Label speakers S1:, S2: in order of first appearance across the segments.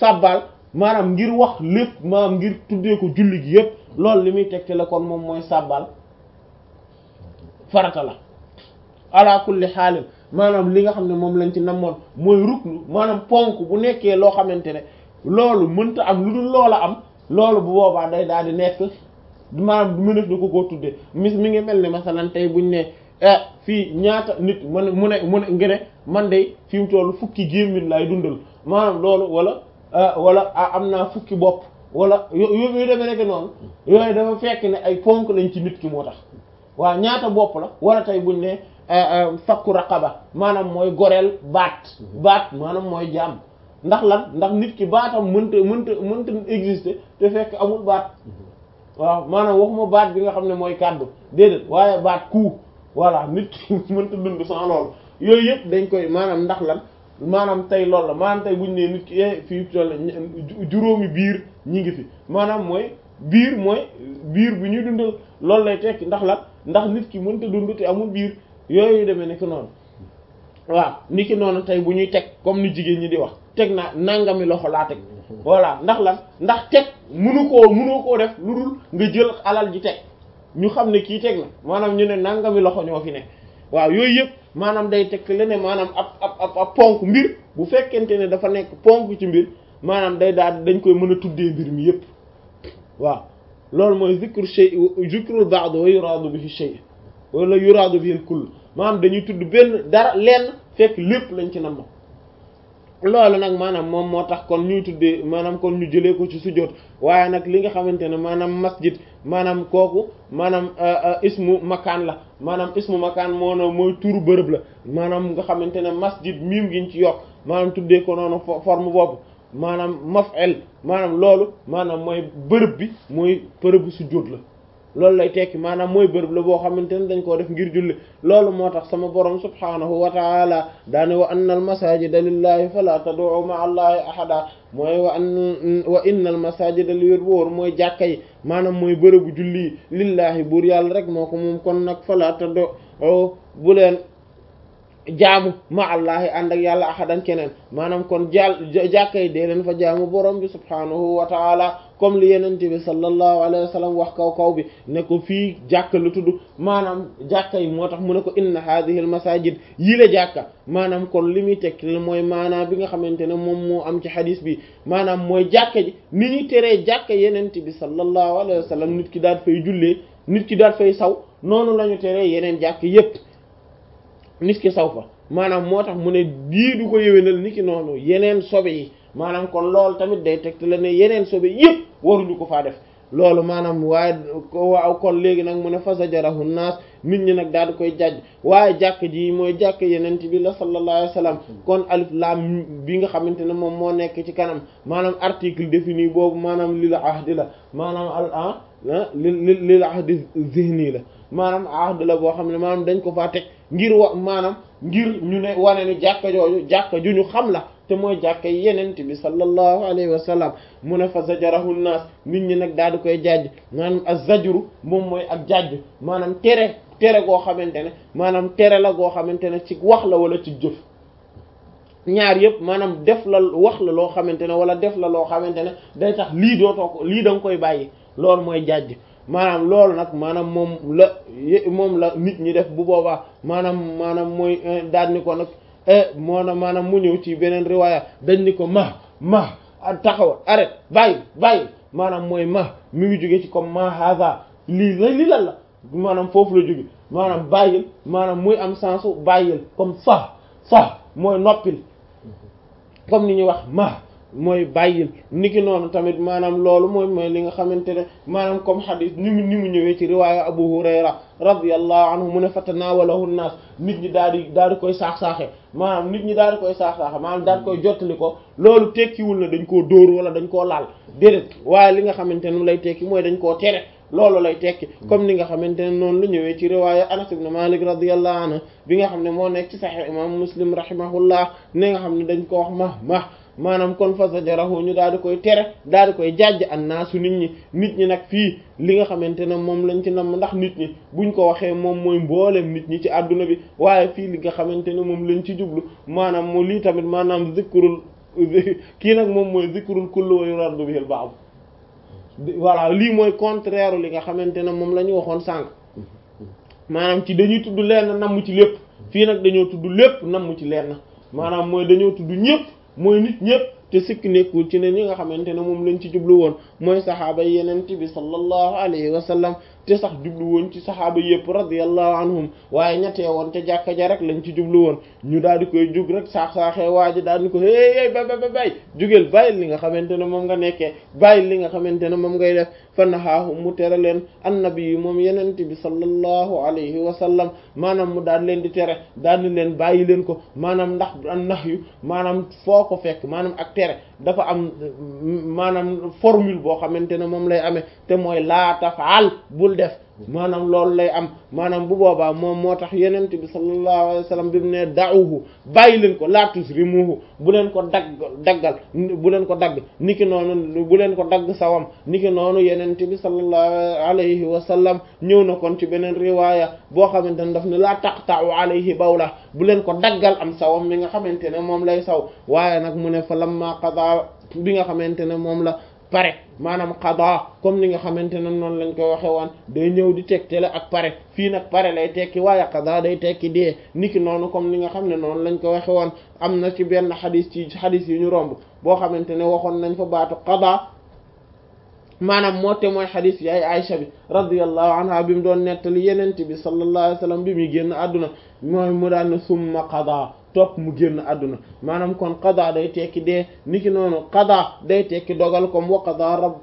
S1: sàbbaal maanaam ngir wax lépp maanaam ngir tuddee ko julli gi yépp loolu li muy tegte la kon moom mooy sàbbaal farata la ala kulli xaalin maanaam li nga xam ne moom lañ ci namoon mooy ruknu maanaam ponk bu nekkee loo xamante ne loolu mënta am lu dul loola am loolu bu boobaa day daal di nekk maanaam du mënef na ko koo tuddee mis mi ngi mel ne masalan tey buñ ne fii ñaata nit man mu ne mu ne ngi ne man de fi mu toll fukki gémmin lay dundal maanaam loolu wala wala am naa fukki bopp wala yo yu demee nekk noonu yooyu dafa fekk ne ay ponk lañ ci nit ki moo tax waaw ñaata bopp la wala tey buñ ne fakku raqaba maanaam mooy goreel baat baat maanaam mooy jaam ndax lan ndax nit ki baatam mënta mënta mënta exister te fekk amul baat waaw maanaam waxuma baat bi nga xam ne mooy kàddu déedéet waaye baat ku voilà nit ki mënta dund sans loolu yooyu yëpp dañ koy maanaam ndax lan maanaam tey loolu la maanaam tey buñu ne nit ki fii toll juróomi biir ñi ngi fi maanaam mooy biir mooy biir bu ñuy dundal loolu lay tekki ndax lan ndax nit ki mënta dund te amul biir yooyu demee nekk noonu waaw ni ki noonu tey bu ñuy teg comme ni jigéen ñi di wax teg naa nangami loxo laa teg voilà ndax lan ndax teg munu koo munoo koo def lu dul nga jël alal ji teg ñu xam ne kii teg na maanaam ñu ne nangami loxo ñoo fi ne waaw yooyu yëpp maanaam day teg fi leneen maanaam ab ab ab ponk mbir bu fekkente ne dafa nekk ponk ci mbir maanaam day daal dañ koy mën a tuddee mbir mi yëpp waaw loolu mooy zikru shay zikrul ba'd wa yuradu bihi shay wala yuradu bihi kull maanaam dañuy tudd benn dara lenn fekk lépp lañ ci nam loolu nag maanaam moom moo tax kon ñuy tuddee maanaam kon ñu jëlee ko ci sujjóot waaye nag li nga xamante ne maanaam masjid maanaam kooku maanaam ismu makaan la maanaam ismu makaan moo na mooy turu bërëb la maanaam nga xamante ne masjid miim giñ ci yokk maanaam tuddee ko noonu forme boobu maanaam maf'il maanaam loolu maanaam mooy bërëb bi mooy bërëbu sujjóot la loolu lay tekki maanaam mooy bërëb la boo xamante ne dañ koo def ngir julli loolu moo tax sama borom subhaanahu wa taala daane wa anna al masajida lillahi fala tad'u ma'a allahi ahada mooy wa an wa inna al masajida li wér wóor mooy jàkka yi maanaam mooy bërëbu julli lillahi buur yàlla rek moo ko moom kon nag fala tad'u bu leen jaamu ma allahi ànd ak yàlla ahadan keneen maanaam kon jàll jàkka yi dee leen fa jaamu borom bi subhaanahu wa taala comme li yenente bi sallallahu alayhi wa sallam wax kaw kaw bi ne ko fii jàkka lu tudd maanaam jàkka yi moo tax mu ne ko inna hadhihi al masajid yi la jàkka maanaam kon li muy tekk mooy maanaam bi nga xamante ne moom moo am ci hadis bi maanaam mooy jàkka ji ni ñu teree jàkka yenente bi sallallahu alayhi wa sallam nit ki daal fay jullee nit ki daal fay saw noonu la ñu teree yeneen jàkk yépp nit ki saw fa maanaam moo tax mu ne dii du ko yëwénal nit ki noonu yeneen sobe yi maanaam kon loolu tamit day tegte la ne yeneen sobe yëpp waruñu ko faa def loolu maanaam waaye waaw kon léegi nag mu ne fasajarahu naas nit ñi nag daal di koy jàjj waaye jàkk ji mooy jàkk yeneen bi la sallallahu alayhi wa sallam kon alif lam bi nga xamante ne moom moo nekk ci kanam maanaam article défini boobu maanaam lil ahdi la maanaam al ah li lil ahdi zihni la maanaam ahd la boo xam ne maanaam dañ ko faa teg ngir wa maanaam ngir ñu ne wane ni jàkka jooju jàkka ju ñu xam la te mooy jàkka yenent bi sallallahu alayhi wa sallam mu ne fa zajarahu naas nit ñi nag daal di koy jajj maanaam az-zajru moom mooy ak jajj maanaam tere tere goo xamante ne maanaam tere la goo xamante ne ci wax la wala ci jëf ñaar yëpp maanaam def la wax la loo xamante ne wala def la loo xamante ne day tax lii dootoo ko lii da nga koy bàyyi loolu mooy jajj maanaam loolu nag maanaam moom la moom la nit ñi def bu boobaa maanaam maanaam mooy daal ni ko nag moo na maanaam mu ñëw ci beneen riwaaya dañ ni ko ma ma taxawal arrête bàyyi bàyyi maanaam mooy ma mi ngi jóge ci comme ma haza lii la lii lan la maanaam foofu la jóge maanaam bàyyil maanaam muy am sensu bàyyil comme sax sax mooy noppil comme ni ñuy wax ma mooy bàyyil niki noonu tamit maanaam loolu mooy mooy li nga xamante ne maanaam comme xadis ni mu ni mu ñëwee ci riwaaya Abu Hurayra radiyallahu anhu mu ne fatanaawalahu naas nit ñi daal di daal di koy saax-saaxe maanaam nit ñi daal di koy saax-saaxe maanaam daal di koy jottali ko loolu tekkiwul na dañ koo dóor wala dañ koo laal déedéet waaye li nga xamante ne lay tekki mooy dañ koo tere loolu lay tekki comme ni nga xamante ne noonu la ñëwee ci riwaaya Anas ibn Malik radiyallahu anhu bi nga xam ne moo nekk ci Sahih imam Muslim rahimahullah ne nga xam ne dañ ko wax ma ma maanaam kon fa zajarahu ñu daal di koy tere daal di koy jàjj annaasu nit ñi nit ñi nag fii li nga xamante ne moom lañ ci nam ndax nit ñi buñ ko waxee moom mooy mboolem nit ñi ci àdduna bi waaye fii li nga xamante ne moom lañ ci jublu maanaam moo lii tamit maanaam zikrul kii nag moom mooy zikrul kullu wa yuradu bihil ba'd voilà lii mooy contraire li nga xamante ne moom la ñu waxoon sànq maanaam ci dañuy tudd lenn namm ci lépp fii nag dañoo tudd lépp namm ci lenn maanaam mooy dañoo tudd ñëpp mooy nit ñëpp te sikk nekkul ci ne ñi nga xamante ne moom lañ ci jublu woon mooy saxaaba yi yeneen bi sallallahu alayhi wa sallam te sax jublu woon ci saxaaba yëpp radiyallahu anhum waaye ñettee woon te jàkka ja rek lañ ci jublu woon ñu daal di koy jug rek saax saaxee waa ji daal di ko hey ba ba ba bay jugeel bàyyi li nga xamante ne moom nga nekkee bàyyi li nga xamante ne moom ngay def fa naxaahu mu tere leen annabi yi moom yeneen bi sallallahu alayhi wa sallam maanaam mu daal leen di tere daal di leen bàyyi leen ko maanaam ndax an nax yu maanaam foo ko fekk maanaam ak tere dafa am maanaam formule boo xamante ne moom lay amee te mooy laa tafaal bul def maanaam loolu lay am maanaam bu boobaa moom moo tax yenent bi sallallahu alayhi wa sallam bi mu ne da'uhu bàyyi leen ko laa tusrimuhu bu leen ko dagg daggal bu leen ko dagg niki noonu bu leen ko dagg sawam niki noonu yenent bi sallallahu alayhi wa sallam ñëw na kon ci beneen riwaaya boo xamante ne daf ne laa taqta'u alayhi bawla bu leen ko daggal am sawam mi nga xamante ne moom lay saw waaye nag mu ne fa lamma qada bi nga xamante ne moom la pare maanaam qada comme ni nga xamante ne noonu lañ koy waxe woon day ñëw di tegtale ak pare fii nag pare lay tekki waaye qada day tekki dee niki noonu comme ni nga xam ne noonu lañ ko waxe woon am na ci benn xadis ci xadis yi ñu romb boo xamante ne waxoon nañ fa baatu qada maanaam moo te mooy xadis yaay Aisha bi radiyallahu anha bi mu doon nettali yenent bi sallallahu alayhi wasallam bi muy génn àdduna mooy mu daan ne summa qada topp mu génn àdduna maanaam kon qada day tekki dee niki noonu qada day tekki dogal comme wa qada rabb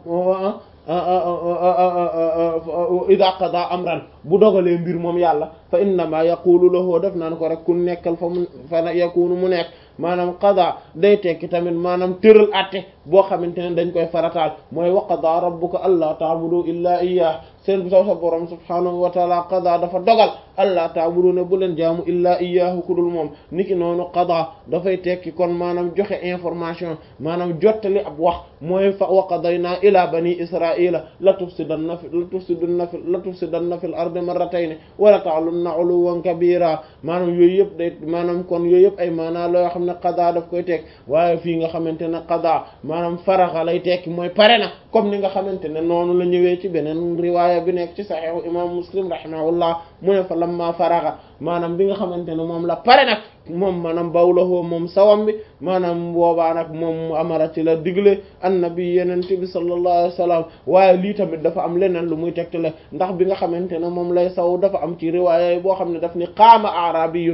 S1: ida qada amran bu dogalee mbir moom yàlla fa innama yaqulu lahu def naan ko rek ku nekkal fa mu fa yakunu mu nekk maanaam qada day tekki tamit maanaam tëral atte boo xamante ne dañ koy farataal mooy wa qada rabbuka alla ta'budu illa iyyah seen bu saw sa borom subhaanahu wa taala qada dafa dogal allah ta'budu ne bu leen jaamu illaa iyyaahu ku dul moom niki noonu qada dafay tekki kon maanaam joxe information maanaam jottali ab wax mooy fa wa qadaynaa ilaa bani israila la tufsidanna fi la tufsidanna fi la tufsidanna fil ardi marratayni wa la ta'lunna 'uluwwan kabira maanaam yooyu yëpp day maanaam kon yooyu yëpp ay maanaa loo xam ne qada daf koy tekk waaye fii nga xamante ne qada maanaam faraxa lay tekki mooy pare na comme ni nga xamante ne noonu la ñëwee ci beneen riwaaya bi nekk ci saxiixu imam muslim rahimahullah mu ne fa lamma faraxa maanaam bi nga xamante ne moom la pare nag moom maanaam bawlahoo moom sawam bi maanaam boobaa nag moom amara ci la digle annabi yenente bi sallallahu alayhi wasallam waaye lii tamit dafa am leneen lu muy tegtale ndax bi nga xamante ne moom lay saw dafa am ci riwaaya yi boo xam ne daf ni qaama arabiyun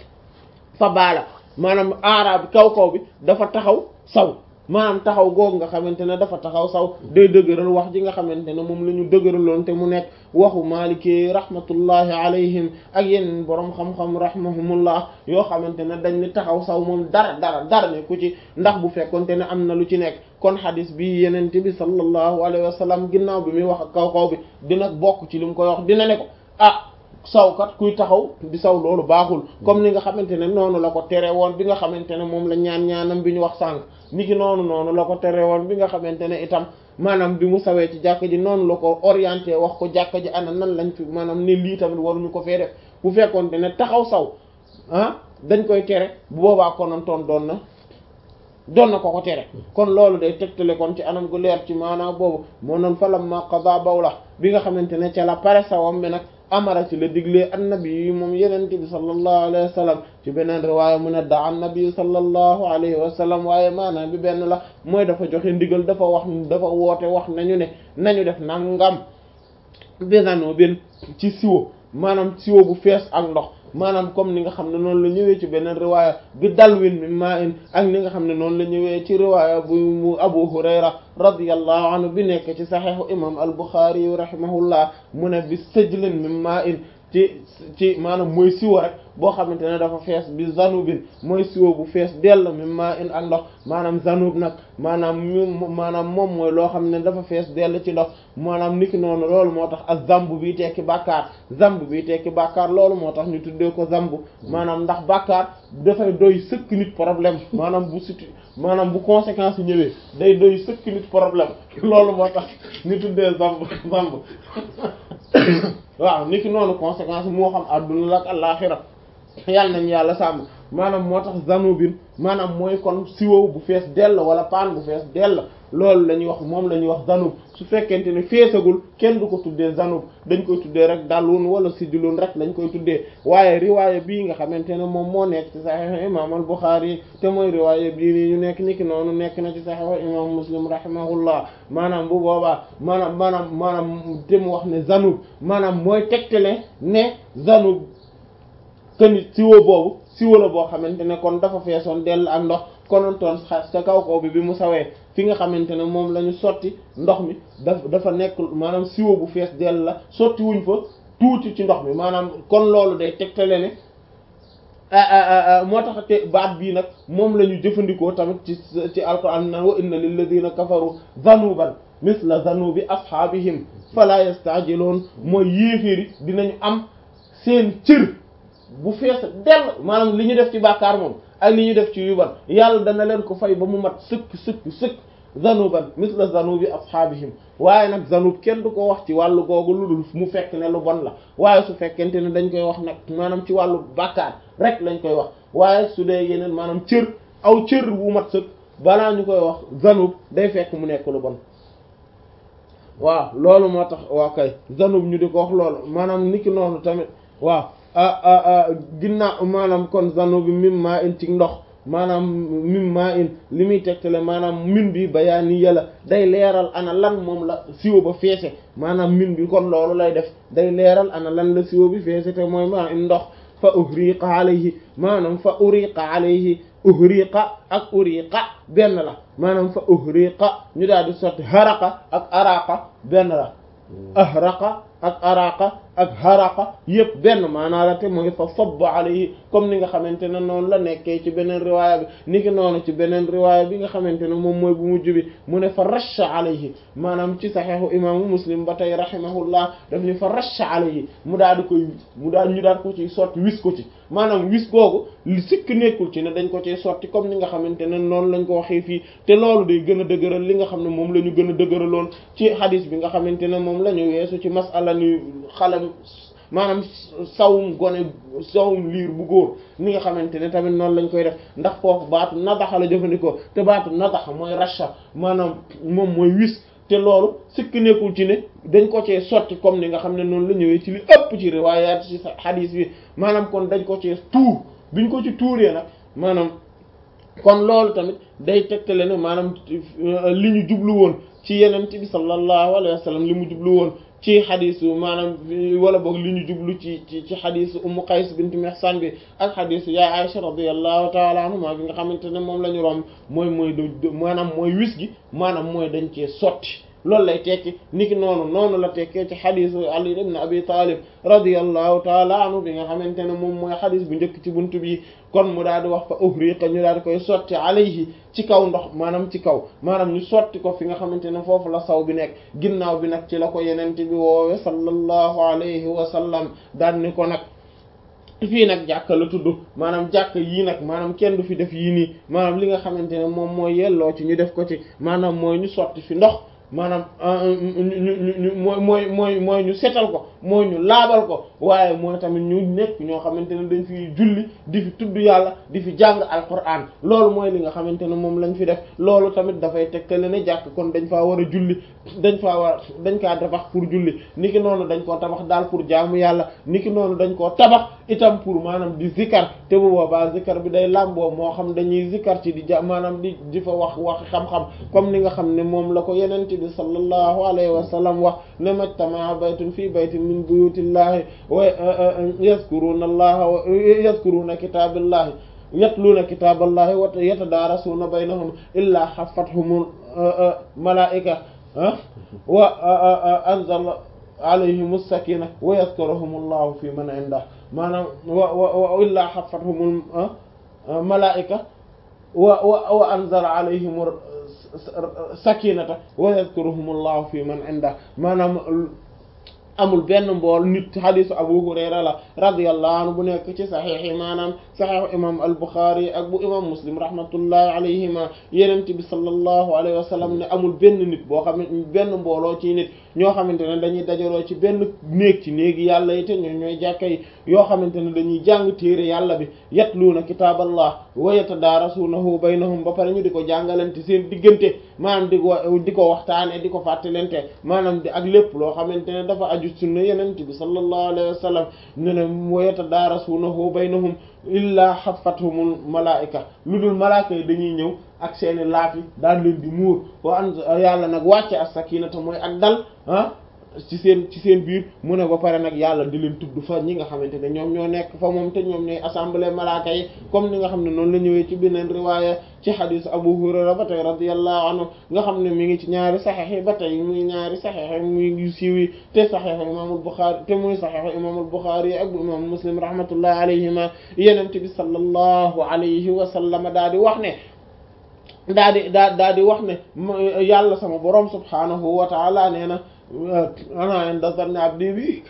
S1: fa baala maanaam arab kaw kaw bi dafa taxaw saw maanaam taxaw googu nga xamante ne dafa taxaw saw day dëgëral wax ji nga xamante ne moom la ñu dëgëraloon te mu nekk waxu maalikee rahmatullahi alayhim ak yeneen borom xam-xam rahmahumullah yoo xamante ne dañ ni taxaw saw moom dara dara dara ne ku ci ndax bu fekkonte ne am na lu ci nekk kon xadis bi yenente bi sallallahu alayhi wa sallam ginnaaw bi muy wax ak kaw kaw bi dina bokk ci li mu koy wax dina ne ko ah sawkat kuy taxaw di saw loolu baaxul comme ni nga xamante ne noonu la ko tere woon bi nga xamante ne moom la ñaan ñaanam bi ñu wax sànq niki noonu noonu la ko tere woon bi nga xamante ne itam maanaam bi mu sawee ci jàkka ji noonu la ko orienté wax ko jàkka ji ana nan lañ fi maanaam ne lii tamit waruñu ko fee def bu fekkoonte ne taxaw saw ah dañ koy tere bu boobaa konoon toon doon na doon na ko ko tere kon loolu day tegtale kon ci anam gu leer ci maanaam boobu moo noon falam ma qada bawla bi nga xamante ne ca la pare sawam bi nag amara ci la diglee annabi yi moom yenente bi sallallahu alayhi wa sallam ci beneen riwaaya mu ne da annabi sallallahu alayhi wa sallam waaye maanaam bi benn la mooy dafa joxe ndigal dafa wax dafa woote wax nañu ne nañu def nangam benano benn ci siwo maanaam siwo bu fees ak ndox maanaam comme ni nga xam ne noonu la ñëwee ci beneen riwaaya bi dalwin mi maa in ak ni nga xam ne noonu la ñëwee ci riwaaya bu mu Abu Hurayra radiyallahu anhu bi nekk ci saxiixu imam al-Bukhari yu rahimahullah mu ne bi sëjlin mi maa in ci ci maanaam mooy siwo rek boo xamante ne dafa fees bi zanubin mooy siwo bu fees dell mi maa in ak ndox maanaam zanub nag maanaam maanaam moom mooy loo xam ne dafa fees dell ci ndox maanaam niki noonu loolu moo tax ak zamb bi tekki bàkkaar zamb bi tekki bàkkaar loolu moo tax ñu tuddee ko zamb maanaam ndax bàkkaar dafay doy sëkk nit problème maanaam bu situ maanaam bu conséquence yi ñëwee day doy sëkk nit problème loolu moo tax ñu tuddee zamb zamb waaw niki noonu conséquence moo xam adduna la ak àllaxira yàlla nañu yàlla sàmm maanaam moo tax zanubin maanaam mooy kon siwo bu fees dell wala paan bu fees dell loolu la ñuy wax moom la ñuy wax zanub su fekkente ne feesagul kenn du ko tuddee zanub dañ koy tuddee rek dalun wala sijlun rek lañ koy tuddee waaye riwaaya bii nga xamante ne moom moo nekk ci sahih imam al Bukhari te mooy riwaaya bii nii ñu nekk niki noonu nekk na ci sahih imam Muslim rahimahullah maanaam bu boobaa maanaam maanaam maanaam te mu wax ne zanub maanaam mooy tegtale ne zanub këni siwo boobu siwo la boo xamante ne kon dafa feesoon dell ak ndox konontoon xas ca kaw kaw bi bi mu sawee fi nga xamante ne moom la ñu sotti ndox mi daf dafa nekk maanaam siwo bu fees dell la sotti wuñ fa tuuti ci ndox mi maanaam kon loolu day tegtale ne moo tax te baat bii nag moom la ñu jëfandikoo tamit ci ci alquran naan wa inna lilladina kafaru zanuban misla zanubi ashabihim fala yastajiloon mooy yéeféeri dinañu am seen cër bu fees dell maanaam li ñu def ci bàkkaar moom ak li ñu def ci yuban yàlla dana leen ko fay ba mu mat sëkk sëkk sëkk zanuban misla zanubi ashabihim waaye nag zanub kenn du ko wax ci wàllu googu lu dul mu fekk ne lu bon la waaye su fekkente ne dañ koy wax nag maanaam ci wàllu bàkkaar rek lañ koy wax waaye su dee yeneen maanaam cër aw cër bu mat sëkk balaa ñu koy wax zanub day fekk mu nekk lu bon waaw loolu moo tax waa kay zanub ñu di ko wax loolu maanaam niki noonu tamit waaw ginnaaw maanaam kon zanub bi mim maa in ci ndox maanaam mim maa in li muy tegtale maanaam min bi bayaani yàlla day leeral ana lan moom la siwo ba feese maanaam min bi kon loolu lay def day leeral ana lan la siwo bi feese te mooy maa in ndox fa uhriqa alayhi maanaam fa uriqa alayhi uhriqa ak uriqa benn la maanaam fa uhriqa ñu daal di sotti haraqa ak araqa benn la ahraqa ak araqa ak haraqa yëpp benn maanaa la te mooy fa sabba alayhi comme ni nga xamante ne noonu la nekkee ci beneen riwaaya bi ni ki noonu ci beneen riwaaya bi nga xamante ne moom mooy bu mujj bi mu ne fa rasha alayhi maanaam ci saxeexu imaamu muslim ba tey rahimahullah daf ni fa rasha alayhi mu daal di koy mu daal ñu daal ko ci sotti wis ko ci maanaam wis googu li sikk nekkul ci ne dañ ko ci sotti comme ni nga xamante ne noonu lañ ko waxee fii te loolu day gën a dëgëral li nga xam ne moom la ñu gën a dëgëraloon ci hadis bi nga xamante ne moom la ñu weesu ci masala ni xalam maanaam sawum gone sawum liir bu góor ni nga xamante ne tamit noonu lañ koy def ndax foofu baatu nadaxa la jëfandikoo te baatu nadaxa mooy rasha maanaam moom mooy wis te loolu sikk nekkul ci ne dañ ko cee sotti comme ni nga xam ne noonu la ñëwee ci li ëpp ci riwaayaat ci hadis bi maanaam kon dañ ko cee tuur biñ ko ci tuuree nag maanaam kon loolu tamit day tegtale ne maanaam li ñu jublu woon ci yenent bi sallallahu alayhi wa sallam li mu jublu woon ci xadisu maanaam wala boog li ñu jublu ci ci ci xadisu ummu qays bint mihsan bi ak xadisu yaay aisha radiyallahu taala anhuma bi nga xamante ne moom la ñu romb mooy mooy d maanaam mooy wis gi maanaam mooy dañ cee sotti loolu lay tekki niki noonu noonu la tekkee ci xadisu ali ibn abi talib radiyallahu taala anhu bi nga xamante ne moom mooy xadis bu njëkk ci buntu bi kon mu daal di wax fa uhriqa ñu daal di koy sotti alayhi ci kaw ndox maanaam ci kaw maanaam ñu sotti ko fi nga xamante ne foofu la saw bi nekk ginnaaw bi nag ci la ko yenente bi woowe sallallahu alayhi wa sallam daan ni ko nag fii nag jàkka la tudd maanaam jàkk yii nag maanaam kenn du fi def yii nii maanaam li nga xamante ne moom mooy yelloo ci ñu def ko ci maanaam mooy ñu sotti fi ndox maanaam ñu ñu ñu mooy mooy mooy mooy ñu setal ko mooy ñu laabal ko waaye mooy tamit ñu nekk ñoo xamante ne dañ fi julli di fi tudd yàlla di fi jàng alquran loolu mooy li nga xamante ne moom lañ fi def loolu tamit dafay tegtale ne jàkk kon dañ faa war a julli dañ faa war dañ kaa tabax pour julli niki noonu dañ koo tabax daal pour jaamu yàlla niki noonu dañ koo tabax itam pour maanaam di zikar te bu boobaa zikar bi day làmboo moo xam dañuy zikar ci di ja maanaam di di fa wax wax xam-xam comme ni nga xam ne moom la ko yenente bi sallallahu alayhi wa sallam wax ne majtamaa baytun fii baytin min buyutillahi wa yazkuruna allaha wa yazkuruna kitaballahi yatluuna kitaballahi wa yatadaarasuuna baynahum illaa xafathumul malaa'ika wa anzala alayhim as-sakina wa yazkuruhum allahu fi man indah maanaam wa wa illaa xafathumul malaa'ika wa wa wa anzala alayhim sakinata wa yazkuruhum allahu fi man indah maanaam amul benn mbool nit hadisu Abu Hurayra la radiyallahu anhu bu nekk ci saxiix yi maanaam saxiixu imam al-Bukhari ak bu imam Muslim rahmatullahi alayhima yenent bi sallallahu alayhi wa sallam ne amul benn nit boo xam ne benn mbooloo ci nit ñoo xamante ne dañuy dajaloo ci benn néeg ci néegi yàlla yi te ñoo ñooy jàkka yi yoo xamante ne dañuy jàng téere yàlla bi yatluuna kitaaballah wa yatadaarasuunahu baynahum ba pare ñu di ko jàngalante seen diggante maanaam di ko di ko waxtaane di ko fàttalente maanaam di ak lépp loo xamante ne dafa aju sunna yenent bi sallallahu alayhi wa sallam ne ne wa yatadaarasuunahu baynahum illaa xafathumul malaa'ika lu dul malaaka yi dañuy ñëw ak seeni laaf yi daal leen di muur wa an yàlla nag wàcce as-sakinata mooy ak dal ah ci seen ci seen biir mu ne ba pare nag yàlla di leen tudd fa ñi nga xamante ne ñoom ñoo nekk fa moom te ñoom ñooy assemblée malaaka yi comme ni nga xam ne noonu la ñëwee ci beneen riwaaya ci xadiis Abu Hurayra ba tey radiyallahu anhu nga xam ne mi ngi ci ñaari saxiix yi ba tey muy ñaari saxiix yi muy yu siiw yi te saxiixu imaamul Buxaari te muy saxiixu imaamul Buxaari ak bu imaam Muslim rahmatullahi alayhima yenente bi sallallahu alayhi wa sallam daal di wax ne daa di daa daa di wax ne yàlla sama borom subhaanahu wa taala nee na ana inda zanni abdi bi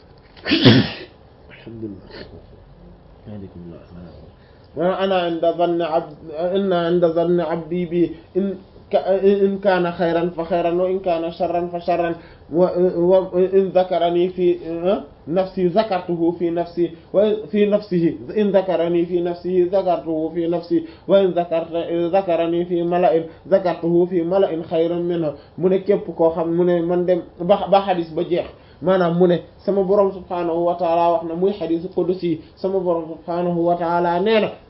S1: alhamdulillah ana inda zanni abdi inna inda zanni abdi bi in in kaana xayran fa xayran wa in kaana sharran fa sharran wa in zakarani fi nafsi zakartuhu fi nafsi wa fi nafsihi in zakarani fi nafsihi zakartuhu fi nafsi wa in zakarta zakarani fi mala'in zakartuhu fi mala'in xayran minhu mu ne képp koo xam mu ne man dem ba ba xadis ba jeex maanaam mu ne sama borom subhaanahu wa taala wax na muy xadis qudsi sama borom subhaanahu wa taala nee na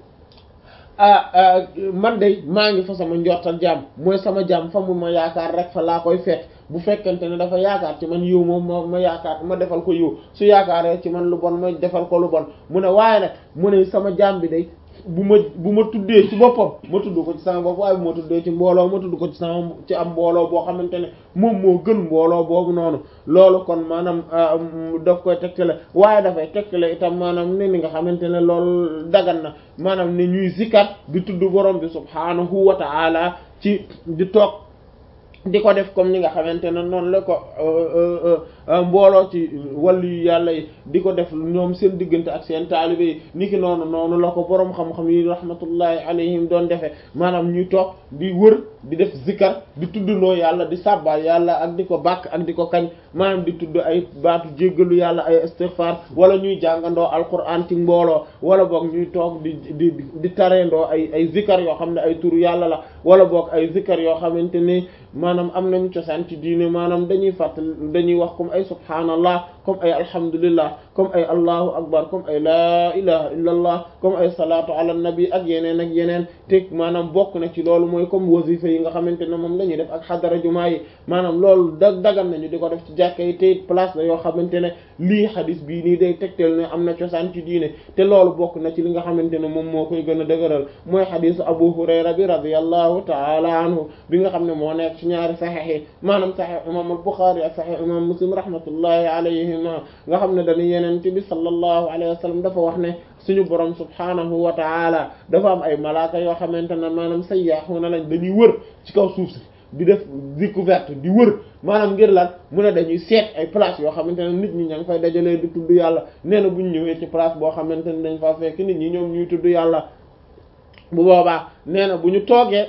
S1: ah man de maa ngi fa sama njortal jaam mooy sama jaam fa mu ma yaakaar rek fa laa koy fekk bu fekkente ne dafa yaakaar ci man yiw moom ma ma yaakaar ma defal ko yiw su yaakaaree ci man lu bon ma defal ko lu bon mu ne waaye nag mu ne sama jaam bi day bu ma bu ma tuddee ci boppam ma tudd ko ci sama bopp waaye bu ma tuddee ci mbooloo ma tudd ko ci sama ci am mbooloo boo xamante ne moom moo gën mbooloo boobu noonu loolu kon maanaam daf koy tegtale waaye dafay tegtale itam maanaam ne ni nga xamante ne loolu dagan na maanaam ne ñuy zikkat di tudd borom bi subhaanahu wa ta'ala ci di toog di ko def comme ni nga xamante ne noonu la ko mbooloo ci wàllu yu yàlla yi di ko def ñoom seen diggante ak seen taalibe yi niki noonu noonu la ko boroom xam-xam yi rahmatullahi alayhim doon defee maanaam ñuy toog di wër di def zikar di tuddloo yàlla di sàbbaal yàlla ak di ko bàkk ak di ko kañ maanaam di tudd ay baatu jéggalu yàlla ay istighfar wala ñuy jàngandoo alquran ci mbooloo wala boog ñuy toog di di di tareendoo ay ay zikar yoo xam ne ay turu yàlla la wala boog ay zikar yoo xamante ni maanaam am nañu cosaan ci diine maanaam dañuy fàttali dañuy wax comme ay subhaanallah comme ay alhamdulillah comme ay allahu akbar comme ay laa ilaha illa allah comme ay salaatu ala nabi ak yeneen ak yeneen te maanaam bokk na ci loolu mooy comme wasifa yi nga xamante ne moom la ñuy def ak xadara jumaa yi maanaam loolu da dagan nañu di ko def ci jàkka yi te place la yoo xamante ne lii xadis bii nii day tegtal ne am na cosaan ci diine te loolu bokk na ci li nga xamante ne moom moo koy gën a dëgëral mooy xadisu abu hurayra bi radiyallahu taala anhu bi nga xam ne moo nekk ci ñaari saxiix yi maanaam saxiix imam al-Bukhari ak saxiix imam muslim rahmatullahi alayhima nga xam ne dañu yenente bi sallallahu alayhi wa sallam dafa wax ne suñu borom subhanahu wa taala dafa am ay malaaka yoo xamante ne maanaam sayyaxuuna lañ dañuy wër ci kaw suuf si di def découverte di wër maanaam ngir lan mu ne dañuy seet ay place yoo xamante ne nit ñi ña ngi fay dajalee di tudd yàlla nee na bu ñu ñëwee ci place boo xamante ne dañ fa fekk nit ñi ñoom ñuy tudd yàlla bu boobaa nee na bu ñu toogee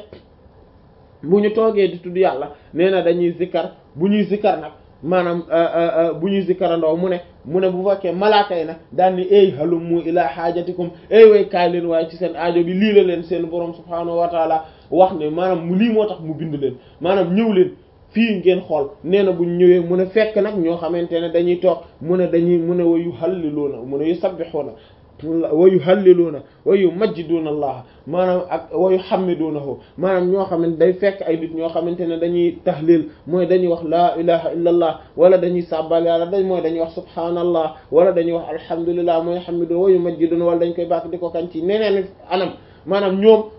S1: bu ñu toogee di tudd yàlla nee na dañuy zikkar bu ñuy zikkar nag maanaam bu ñuy zikkarandoo mu ne mu ne bu fekkee malaaka yi nag daan ni ey halummu ila haajatikum ey way kaay leen waaye ci seen aajo bi lii la leen seen borom subhaanahu wa taala wax ne maanaam mu lii moo tax mu bind leen maanaam ñëw leen fii ngeen xool nee na bu ñu ñëwee mu ne fekk nag ñoo xamante ne dañuy toog mu ne dañuy mu ne wa yuhalliluuna mu ne yusabbihuuna wa yuhalliluuna wa yumajjiduuna allah maanaam ak wa yuhammiduunahu maanaam ñoo xamante day fekk ay nit ñoo xamante ne dañuy tahlil mooy dañuy wax laa ilaha illa allah wala dañuy sàbbal yàlla dañ mooy dañuy wax subhaanallah wala dañuy wax alhamdulillah mooy hammidu wa yumajjiduuna wala dañ koy bàkk di ko kañ ci neneen anam maanaam ñoom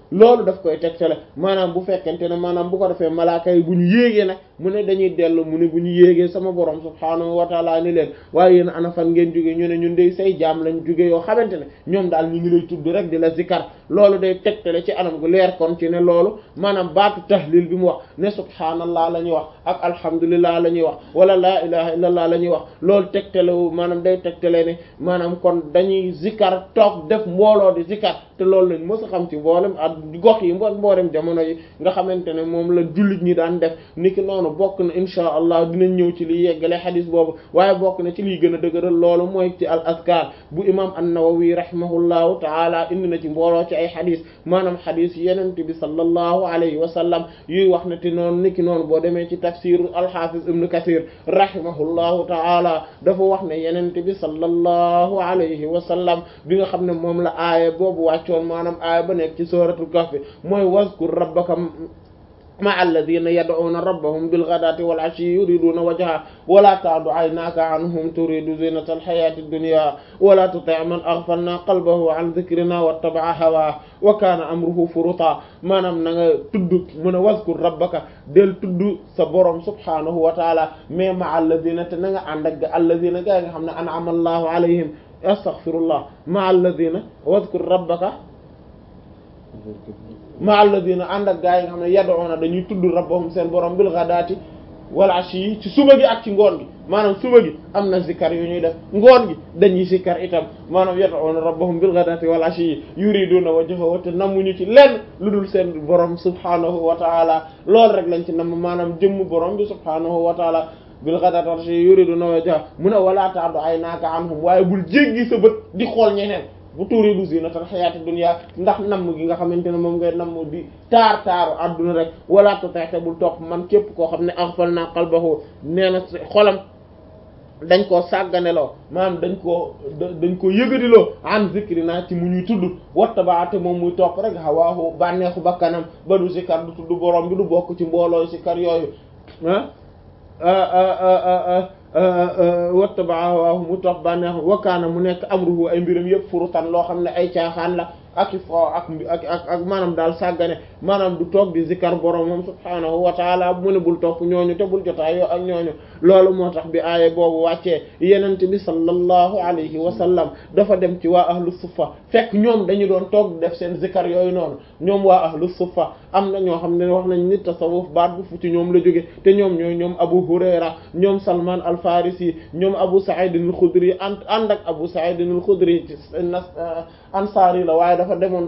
S1: loolu daf koy tegtale maanaam bu fekkente ne maanaam bu ko defee malaaka yi bu ñu yéegee nag mu ne dañuy dellu mu ne bu ñu yéegee sama borom subhaanahu wa taala ni leen waaye yéen ana fan ngeen jóge ñu ne ñun dey say jaam lañ jóge yoo xamante ne ñoom daal ñu ngi lay tudd rek di la zikar loolu day tegtale ci anam gu leer kon ci ne loolu maanaam baatu tahlil bi mu wax ne subhaanallah la ñuy wax ak alhamdulillah la ñuy wax wala laa ilaha illallah la ñuy wax loolu tegtale maanaam day tegtale ne maanaam kon dañuy zikar toog def mbooloo di zikar te loolu lañ mës a xam ci mboolem ak gox yi mbo mboolem jamono yi nga xamante ne moom la jullit ñi daan def niki noonu bokk na insha allah dinañ ñëw ci liy yeggale xadis boobu waaye bokk na ci liy gën a dëgëral loolu mooy ci al azkar bu imam an-Nawawi rahimahullahu taala indi na ci mbooloo ci ay xadis maanaam xadis yenente bi sallallahu alayhi wa sallam yuy wax ne te noonu niki noonu boo demee ci tafsir al-Hafiz ibn Kathir rahimahullahu taala dafa wax ne yenente bi sallallahu alayhi wa sallam bi nga xam ne moom la aaya boobu wàccoon maanaam aaya ba nekk ci suratul kahf mooy wazkur rabbaka ma'a alladhina yad'una rabbahum bil ghadati wal 'ashiyyi yuriduna wajha wa la ta'du 'aynaka 'anhum turidu zinata al hayati ad-dunya wa la tuti' man aghfalna qalbahu 'an dhikrina wattaba'a hawahu wa kana amruhu furuta maanaam na nga tudd mën a wazkur rabbaka del tudd sa borom subhanahu wa ta'ala mais ma'a alladhina te na nga ànd ak alladhina gaa nga xam ne an'ama allahu alayhim astaghfirullah ma'a alladhina wazkur rabbaka ma alladina ànd ak gaa yi nga xam ne yad'una dañuy tudd rabbahum seen borom bil ghadati wal ashi ci suba gi ak ci ngoon gi maanaam suba gi am na zikkar yu ñuy def ngoon gi dañuy zikkar itam maanaam yad'una rabbahum bil ghadati wal ashi yuriduna wajhahu te namuñu ci lenn lu dul seen borom subhanahu wa ta'ala loolu rek lañ ci nam maanaam jëmm borom bi subhanahu wa ta'ala bil ghadati wal ashi yuriduna wajhahu mu ne wala ta'du aynaka anhum waaye bul jéggi sa bët di xool ñeneen bu turidu zinatal hayati dunya ndax namm gi nga xamante ne moom ngay namm di taar taaru adduna rek wala tutexte bul topp man képp koo xam ne aghfalna qalbahu nee na xolam dañ koo sàgganeloo maanaam dañ koo dañ ko yëgadiloo an zikrina ci mu ñuy tudd wattabaate moom muy topp rek hawaahu bànneexu bakkanam ba du sikar du tudd borom bi du bokk ci mbooloo sikar yooyu ah wattabaa waaw mu topp bànneex wakkaana mu nekk amruhu ay mbiram yëpp furutan loo xam ne ay caaxaan la ak i fo ak ak ak ak maanaam daal sàggane maanaam du toog di zikar borom moom subhaanahu wa taala mu ne bul topp ñooñu te bul jotaayoo ak ñooñu loolu moo tax bi aaye boobu wàccee yenente bi sallallahu alayhi wa sallam dafa dem ci waa ahlu suffa fekk ñoom dañu doon toog di def seen zikar yooyu noonu ñoom waa ahlu suffa am na ñoo xam ne wax nañ nit tasawuf baat bu fu ci ñoom la jóge te ñoom ñooy ñoom abu hurayra ñoom salman al farisi ñoom abu sa'id al khudri ànd ànd ak abu sa'id al khudri ansaari la waaye dafa demoon